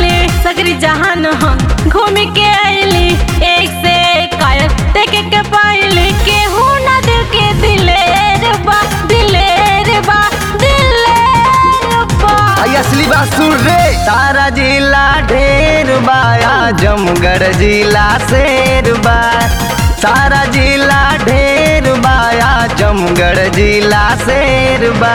पाइली सगरी जहान हम घूम के आइली एक से एक कायल देखे के पाइली केहू ना दिल के दिलेर बा दिलेर बा दिलेर बा आई असली बात सुन रे सारा जिला ढेर बा आजमगढ़ जिला शेर बा सारा जिला ढेर बा आजमगढ़ जिला शेर बा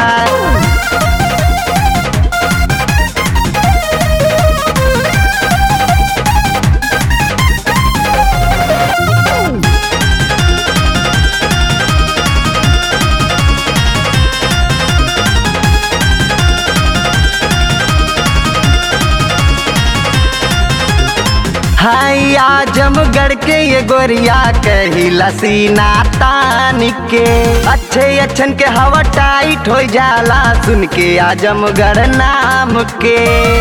हाय आजमगढ़ के ये गोरिया कही लसीना तान के अच्छे अच्छन के हवा टाइट हो जाला सुन के आजमगढ़ नाम के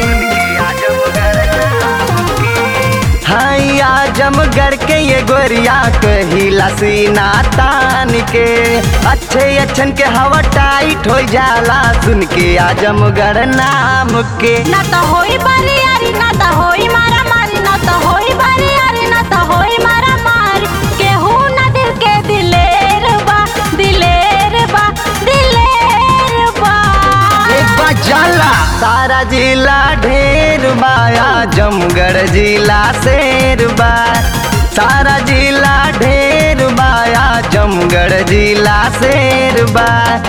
हाय आजमगढ़ के ये गोरिया कही लसीना तान के अच्छे अच्छन के हवा टाइट हो जाला सुन के आजमगढ़ नाम के ना तो होई बारी यारी ना तो होई मारा मारी ना तो होई बारी यारी ना तो होई मारा मारी केहू ना दिल के दिलेर बा दिलेर बा दिलेर बा एक बार जाला सारा जिला ढेर बा आजमगढ़ जिला शेर बा सारा जिला ढेर बा आजमगढ़ जिला शेर बा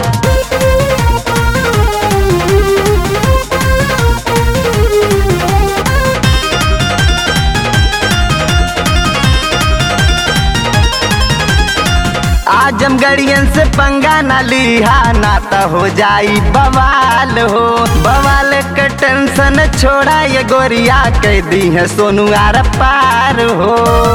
आजमगढ़ियन से पंगा ना लिहा ना तो हो जाई बवाल हो बवाल के टेंशन छोड़ा ये गोरिया कह दी है सोनू आर पार हो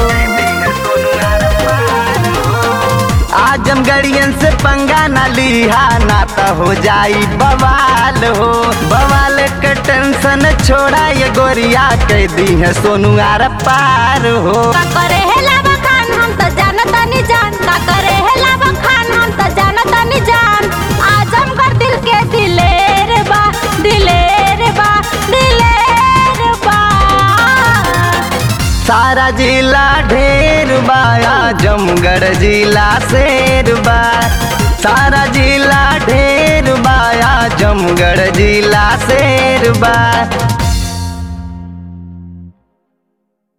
आजमगढ़ियन से पंगा ना लिहा ना तो हो जाई बवाल हो बवाल के टेंशन छोड़ा ये गोरिया कह दी है सोनू आर पार हो का करे है लावा खान हम तो जानता नहीं जान का करे है लावा खान हम तो जानता नहीं जान आजमगढ़ दिल के दिलेर बा दिलेर बा दिलेर बा सारा जिला ढेर बा आजमगढ़ जिला शेर बा सारा जिला ढेर बा आजमगढ़ जिला शेर बा